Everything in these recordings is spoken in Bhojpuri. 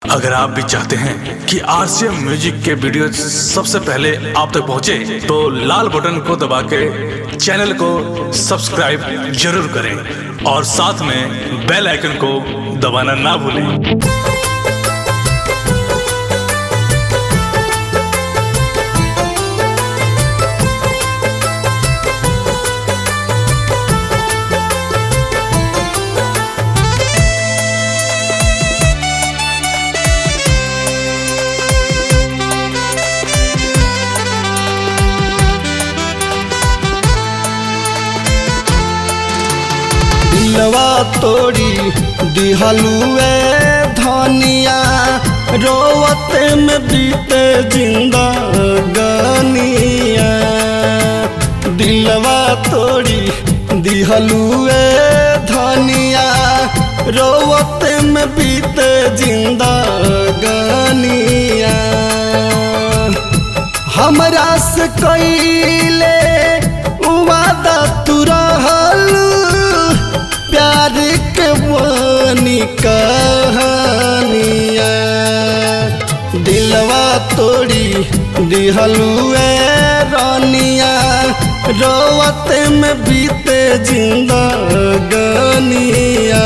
अगर आप भी चाहते हैं कि आरसीएम म्यूजिक के वीडियो सबसे पहले आप तक पहुंचे, तो लाल बटन को दबा के चैनल को सब्सक्राइब जरूर करें और साथ में बेल आइकन को दबाना ना भूलें दिलवा तोड़ी दिहलुए धनिया रोवत में बीते जिंदगानिया दिलवा तोड़ी दिहलुए धनिया रोवत में बीते जिंदगानिया हमरा से कैले वादा तू रहल प्यार के वानी कहानिया दिलवा तोड़ी दिहलुए रानिया रोवत में बीते जिंदगानिया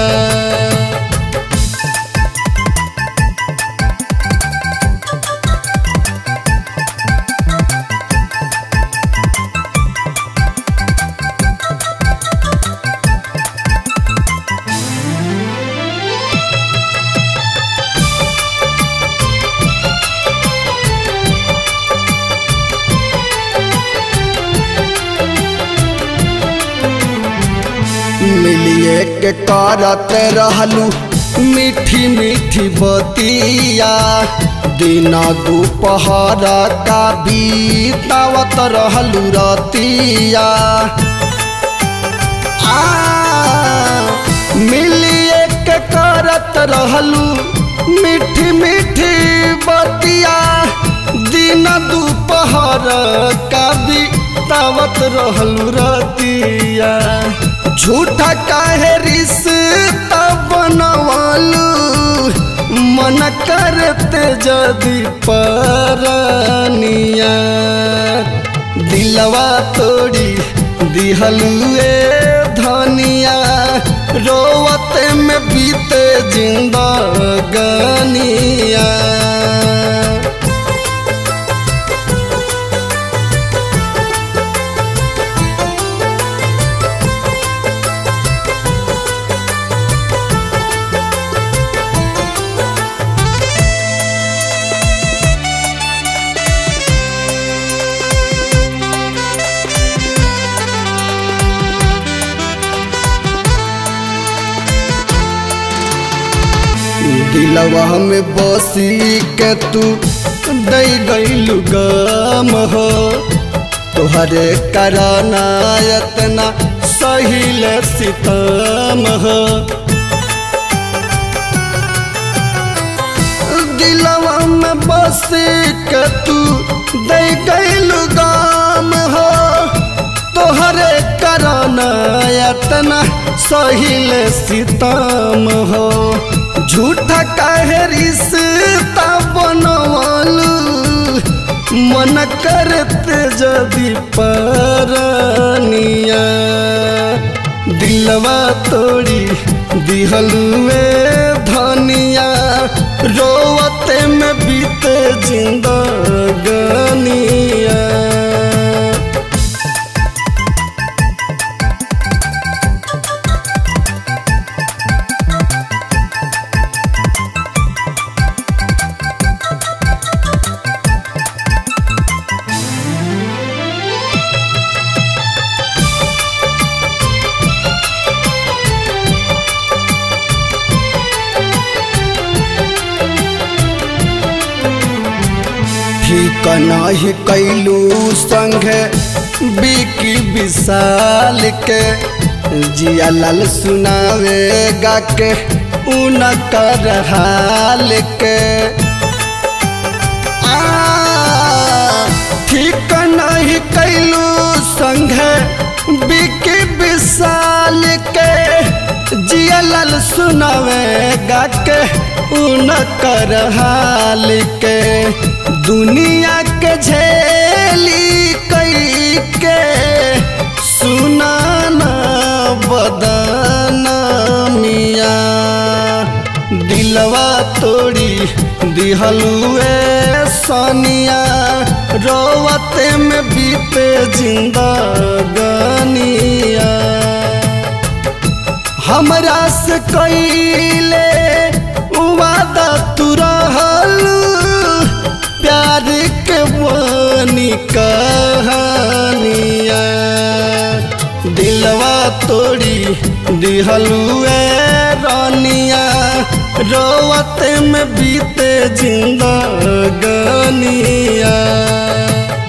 मिलिए के करत रहलू मीठी मीठी बतिया दिन दोपहर का बीतावत रहलू रतिया आ, मिलिए के करत रहलू मीठी मीठी बतिया दिन दोपहर का बीतावत रहलू रतिया झूठा काहे रिश्ता बनवालू मन करते जदि परनिया दिलवा तोड़ी दिहलुए धनिया रोवत में बीते जिंदगानिया दिलवा में बसी के तू दई गईलु गम हो तुहरे कराना यतना सहिल सितम हो दिलवा में बसी के तू दई गईलु गम हो तोहरे कराना यतना सहिल सितम हो झूठा काहे रिश्ता बनवालू मन करते जदि परनिया दिलवा तोड़ी दिहलुए धनिया रोवत में बीते जिंदगानिया ठीक नाही कैलू संगे बिकी विशाल के जिया लाल सुनावे गा के उनकर हाल के आ, ठीक नहीं कैलू संगे बिकी विशाल के जिया लाल सुनावे गा के उन कर हाल के दुनिया के झेली कई के सुनाना बदन मिया दिलवा तोड़ी दिहलुए सनिया रोवते में बीते जिंदगनिया हमरा से कैले वादा तू रहल प्यार के बनी कहानिया दिलवा तोड़ी दिहलुए रानिया रोवते में बीते जिंदगनिया